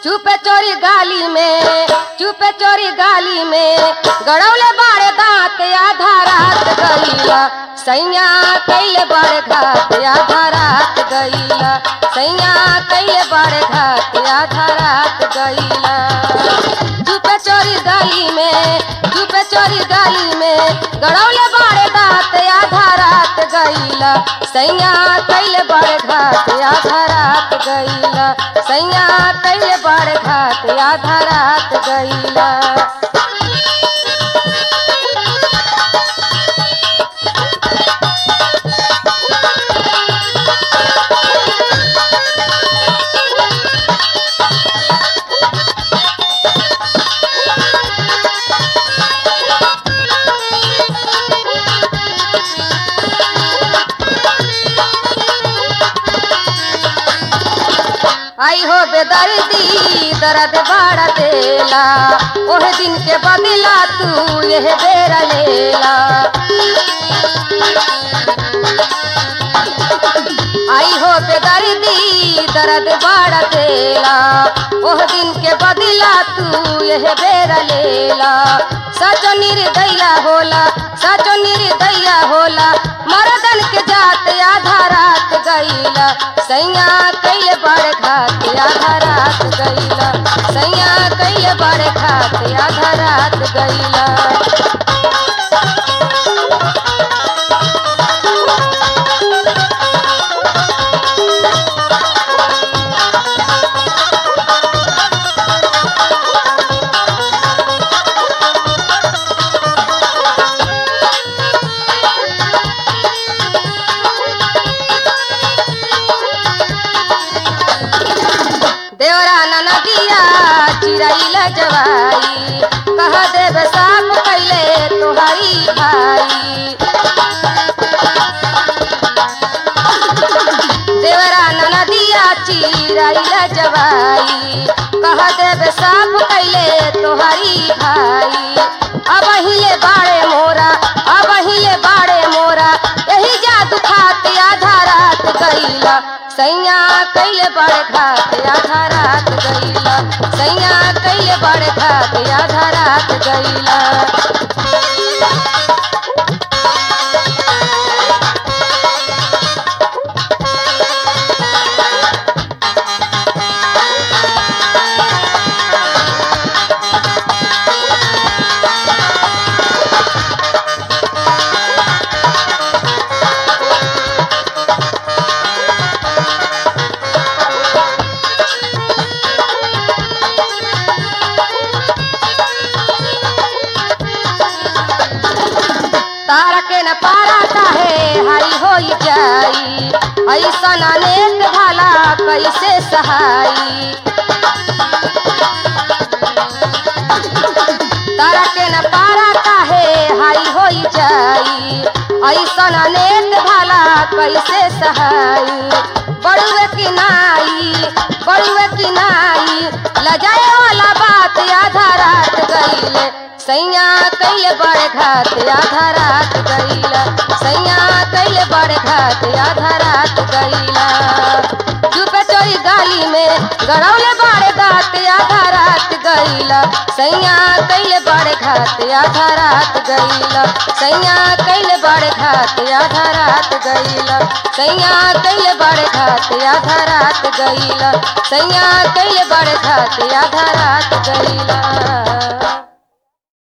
चुपे चोरी गाली में चुपे चोरी गाली में गड़ौले बाड़े दांत आधा रात गईला सैया कैले बड़े घाट आधा रात गईला सैया कैले बड़े घाट आधा रात गईला चुपे चोरी गाली में चुपे चोरी गाली में गड़ौले बाड़े दांत आधा रात गईला सैया कैले बड़े घाट आधा रात गईला सैया कैले बड़े घाट आधा रात गईला आई हो बेदर्दी दर्द बड़ा देला ओह दिन के बदला तू यह बेरा लेला आई हो बेदर्दी दर्द बड़ा देला ओह दिन के बदला तू यह बेरा लेला सचो निर्दया होला सचो निर्दया होला मरदन के जात आधा रात गईला सैया कैले बड़े घाट आधा रात गईला सैया कैले बड़े घाट आधा रात गईला देवरा नदिया चिरैल जवाई कह देव साफ कैले तुहारी भाई देवरा नदिया चिरैल जवाई कह देव साफ कैले तुहारी भाई अब हिले बाड़े मोरा अब हिले बाड़े मोरा यही जादू खाते आधा रात गईला सैया कैले बड़े घाट आधा रात गईला सैया कैले बड़े घाट आधा रात गईला तारा के न पारा काहे हाई होई जाई ऐसा नेक भाला कैसे सहाई तारा के न पारा काहे हाई होई जाई ऐसा नेक भाला कैसे सहाई बड़ुए की नाई बड़ुए की नाई लजाए वाला बात आधा रात गईले सैया कैले बड़े घाट आधा रात गईला सैया कैले बड़े घाट आधा रात गईला चुपे चोरी गाली में गड़ौले बड़े घाट आधा रात गईला सैया कैले बड़े घाट आधा रात गईला सैया कैले बड़े घाट आधा रात गईला सैया कैले बड़े घाट आधा रात गईला सैया कैले बड़े घाट आधा रात गईला